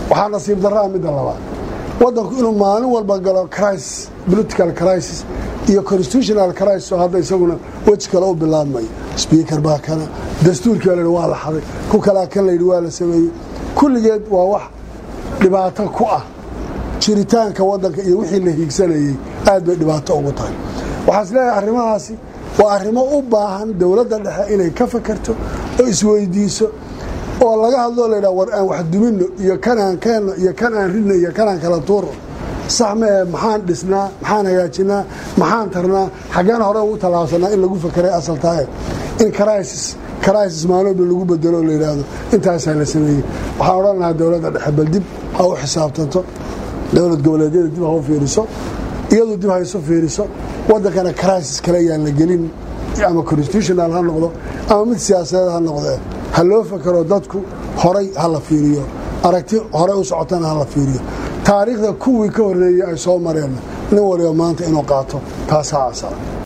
waxaa nasiib darraa midda labaad waddanku inuu maalin walba galo crisis political crisis iyo constitutional crisis oo hadda isaguna weji kale u bilaabmayo sbiikar baa kana dastuurkii la waa la xaday ku kalaa kan layidhi waa la sameeyey kulligeed waa wax dhibaato ku ah jiritaanka waddanka iyo wixii la hiigsanayey aad bay dhibaato ugu tahay waxaa is leeyahay arrimahaasi waa arrimo u baahan dowladda dhexe inay ka fakerto oo isweydiiso oo laga hadloo laydhaha war aan wax dumino iyo kanaan keenno iyo kan aan ridno iyo kanaan kala tuuro sax mee maxaan dhisnaa maxaan hagaajinaa maxaan tarnaa xaggeen hore ugu tallaabsanaa in lagu fakeray asaltaae in crisis crisis maalooba lagu bedelo oo la yidhaahdo intaasaa la sameeyey waxaan odhan lahaa dowladda dhexe bal dib ha u xisaabtanto dowlad goboleedyada dib ha u fiiriso iyadu dib ha isu fiiriso waddankana crisis kale ayaan la gelin ama constitutional ha noqdo ama mid siyaasadeed ha noqdee ha loo fakero dadku horay ha la fiiriyo aragti horey u socotana ha la fiiriyo taariikhda kuwii ka horreeyey ay soo mareenna nin waliba maanta inuu qaato taasaa asala